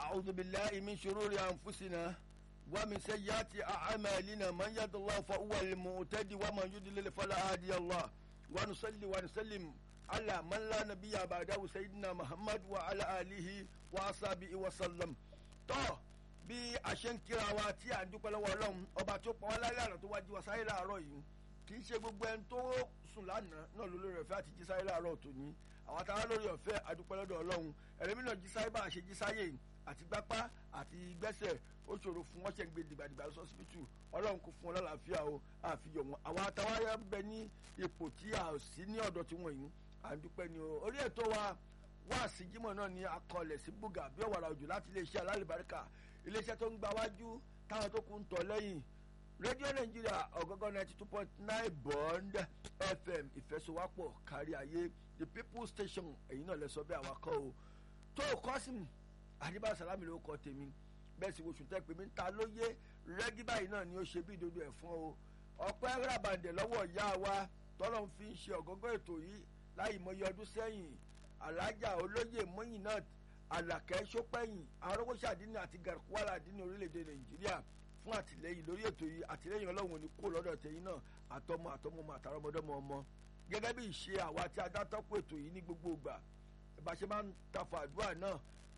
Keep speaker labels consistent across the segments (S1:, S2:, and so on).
S1: ونعوذ بالله من شرور أنفسنا ومن سيئات أعمالنا من يهد الله فهو المهتدي ومن يضلل فلا هادي الله ونصلي ونسلم على من لا نبي بعده سيدنا محمد وعلى آله وأصحابه وسلم tó bí a ṣe ń kíra wa tí à ń dúpẹ́ lọ́wọ́ ọlọ́run ọba tó pa wá lálẹ́ àná tó wá jí wa sáyé láàárọ̀ yìí kì í ṣe gbogbo ẹni tó sùn lánàá náà ló lórí ọ̀fẹ́ àti jí sáyé láàárọ̀ tòní àwọn táwa lórí ọ̀fẹ́ àdúpẹ́ lọ́dọ̀ ọlọ́run ẹ̀rẹ́mí náà jí sáyé bá a ṣe jí sáyé àti gbápá àti gbẹ́sẹ̀ ó ṣòro fún wọ́n ṣe ń gbé dìgbàdìgbà lọ́sọ̀sibítù ọlọ́run kò fún wọn lálàáfíà o àfihàn wọn àwọn àtàwọn ayé ń bẹ ní ipò tí a ò sí ní ọ̀dọ̀ tí wọ́n yìí à ń dúpẹ́ ni o orí ètò wa wá sí jímọ̀ náà ní akọlẹ̀ sí búgà bí ọ̀wàrà òjò láti iléeṣẹ́ alálìbáríkà iléeṣẹ́ tó ń gba wájú táwọn tó kù ń tọ̀ lẹ́yìn rédíò nàìjíríà ọ̀gọ́gọ́ ninety two point nine bond fm ìfẹsowápọ̀ kárí ayé the people station èyí náà lẹ sọ bẹ́ẹ̀ àwakọ̀ o tó o kọ́ sí mi àdìbà sàlámì ló kọ́ tèmi bẹ́ẹ̀ sì oṣù tẹ́ pé mi ń ta lóye rẹ́gí báyìí náà ni ó ṣe bí ìdodo ẹ̀fọn o ọpẹ́ rábàndẹ̀ lọ́wọ́ ìyá wa tọ́lọ́ fi ń ṣe ọ̀gọ́gọ́ ètò yìí láì mọye ọdún sẹ́yìn alájà olóyè mọ́yìn náà àlàkẹ́ sọ́pẹ́yìn arọ́wọ́sàdínì àti gàrúwàlà àdínì orílẹ̀-èdè nàìjíríà fún àtìlẹ́yìn lórí ètò yìí àtìlẹ́yìn ọlọ́run ní kó lọ́dọ̀ tẹ̀yìn náà àtọmọ àtọmọmọ àtàrọmọdọ́mọ ọmọ gẹ́gẹ́ bí ìṣe àwa tí a dá tọ́pọ̀ ètò yìí ní gbogbo ìgbà bá ṣe máa ń tafọ àdúrà náà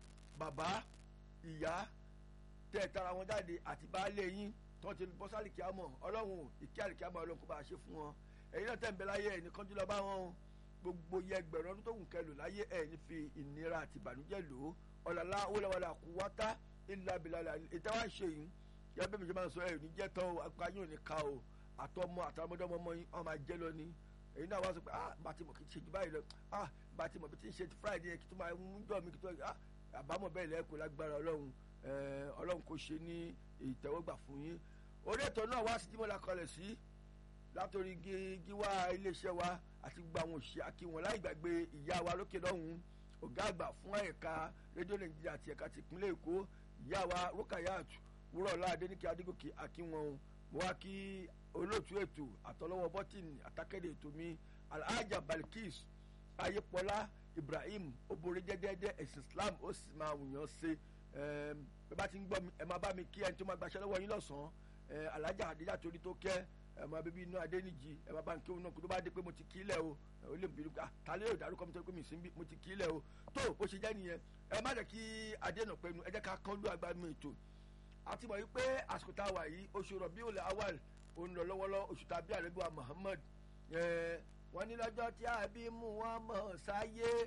S1: bàbá ìyá tẹ́ ẹ̀ tara wọn jáde àti baálé yín tí wọ́n ti bọ́ sálì kíámọ̀ ọlọ́run ìkí àlìkíámọ̀ ọlọ́run kó bá a ṣe fún wọn ẹ̀yin náà tẹ̀ ń bẹ láyé ẹ̀ ní kánjú lọ bá wọn o gbogbo yẹ ẹgbẹ̀rún ọdún tó wù kẹlò láyé ẹ̀ ní fi ìnira àti ìbànújẹ́ lò ó ọ̀làlá wọléwọlé àkúwátá ìlà bìlàlà ìtawà ṣe yìí yẹ bẹ́ẹ̀ mi ṣe máa ń sọ ẹ̀ ní jẹ́ tán o apá yóò ní ká o àtọmọ àtàmọdọmọ ọmọ yín ọmọ ajẹ́ lọ ni èyí náà wá sọ pé ah bá ti mọ̀ kí n ṣe jù báyìí lọ ah bá ti mọ̀ bí ti ń ṣe ti friday yẹn kí tó máa ń jọ mi kí tó ah àbámọ̀ bẹ́ẹ̀ lẹ́kọ̀ọ́ lágbára ọlọ́run ọlọ́run kò ṣe ní ìtẹ́wọ́gbà fún yín orí ètò náà wá sí tí mo la kọlẹ̀ sí látòrí gíwá iléeṣẹ́ wa àti gbogbo àwọn òṣìṣẹ́ akíwọn láì gbàgbé ìyá wa lókè lọ́hùn ọ̀gá àgbà fún ẹ̀ka rédíò nàìjíríà àti ẹ̀ka tìpínlẹ̀ èkó ìyá wa rukayat wúrọ̀lá adéníkẹ́ adégòkè akíwọn mo wá kí olóòtú ètò àtọlọ́wọ́ bọ́tìnì àtàkẹ́dẹ̀ ètò mi alhaja balkis ayépọlá ibrahim obìnrin jẹ́dẹ́dẹ́ ẹ̀sìn islam ó sì máa wùyàn ṣe ẹ bá ti ń gbọ́ mi ẹ máa bá mi kí ẹni tó máa gbaṣẹ́ lọ́wọ́ yín lọ́sàn-án alhaja adéjà torí tó kẹ́ ẹ máa bíbí inú adéníjì ẹ máa bá ń kéwọn náà kó tó bá dé pé mo ti kí lẹ̀ o ó lè bínú ká tálẹ́ yóò dárúkọ mi tó pé mi sí mo ti kí lẹ̀ o tó bó ṣe jẹ́ nìyẹn ẹ má jẹ́ kí adéènà pẹ́nu ẹ jẹ́ ká kán lú agbánu ètò àti mọ̀ wípé àsìkò tá a wà yìí oṣù Rabiul Awwal òun lọ lọ́wọ́lọ́ oṣù tàbí àlẹ́bíwá Muhammad wọ́n ní lọ́jọ́ tí a bí mú wọn mọ̀ sáyé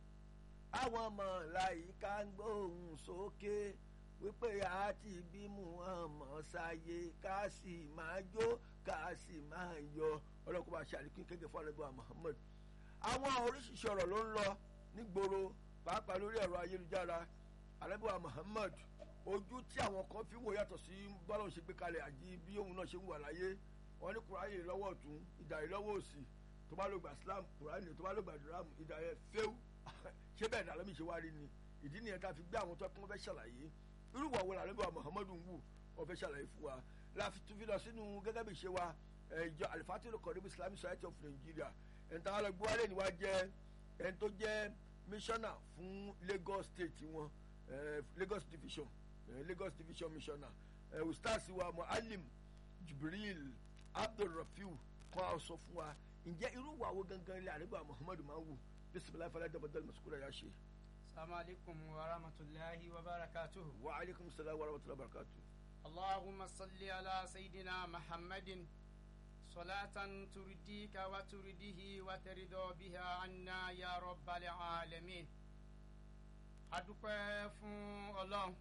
S1: àwọn màláíkà ń gbóhùn sókè wípé a ti bí Muhammad sáyé ká sì máa jó ká sì máa yọ ọlọ́kùnrin bá ṣe àlékún kéde fún àlẹ́bíwá Muhammad àwọn oríṣiríṣi ọ̀rọ̀ ló ń lọ nígboro pàápàá lórí ẹ̀rọ ayélujára àlẹ́bíwá Muhammad ojú tí àwọn kan fi wò yàtọ̀ sí bọ́lá òun ṣe gbé kalẹ̀ àjí bí òun náà ṣe ń wà láyé wọn ní kùráyè lọ́wọ́ ọ̀tún ìdàrí lọ́wọ́ òsì tó bá ló gba Islam kùráyè tó bá ló gba dùrámù ìdàrí fẹ́ù ṣé bẹ́ẹ̀ ni àlọ́mì ṣe wá rí ni ìdí nìyẹn tá a fi gbé àwọn tó kún fẹ́ ṣàlàyé irú ìwà wo làlẹ́ bí wa Muhammadu ń wù wọ́n fẹ́ ṣàlàyé fún wa la fi tún fi lọ sínú gẹ́gẹ́ bí ṣe wa ìjọ alifatiru kọ̀ọ̀dẹ́bí Islamic Society of Nigeria ẹni táwọn lọ gbé wálé ni wá jẹ́ ẹni tó jẹ́ missioner fún Lagos State wọn Lagos Division Lagos Division missioner ustaz wa mualim Jibril Abdulrafiu kan a sọ fún wa ǹjẹ́ irú wa wo gangan ilé àrígbà Muhammadu máa ń wù bisimilayi fala dabadal masukura ya ṣe.
S2: السلام عليكم ورحمة الله وبركاته
S1: وعليكم السلام ورحمة الله وبركاته
S2: اللهم صل على سيدنا محمد صلاة ترديك وترده وترضى بها عنا يا رب العالمين adúpẹ́ fún ọlọ́run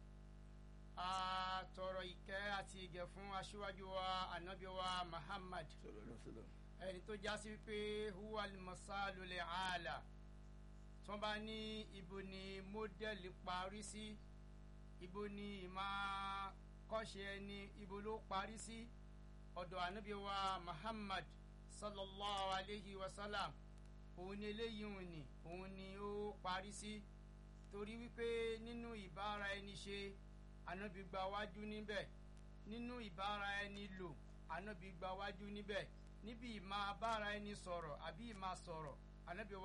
S2: a tọrọ ìkẹ́ àti ìgẹ̀ fún aṣíwájú wa anabi wa muhammad ẹni tó já sí pé huwa al-masalu al-aala tí wọ́n bá ní ibo ni mọ́dẹ́lì parí sí ibo ni ìmọ̀ kọ́ṣe ẹni ibo ló parí sí ọ̀dọ̀ ànábì wa muhammad sallallahu alayhi wa sallam òun ni eléyìí òun ni òun ni ó parí sí torí wípé nínú ìbára ẹni ṣe ànábì gba wájú níbẹ̀ nínú ìbára ẹni lò ànábì gba wájú níbẹ̀ níbi ìmọ̀ abára ẹni sọ̀rọ̀ àbí ìmọ̀ sọ̀rọ̀ ànábì wa.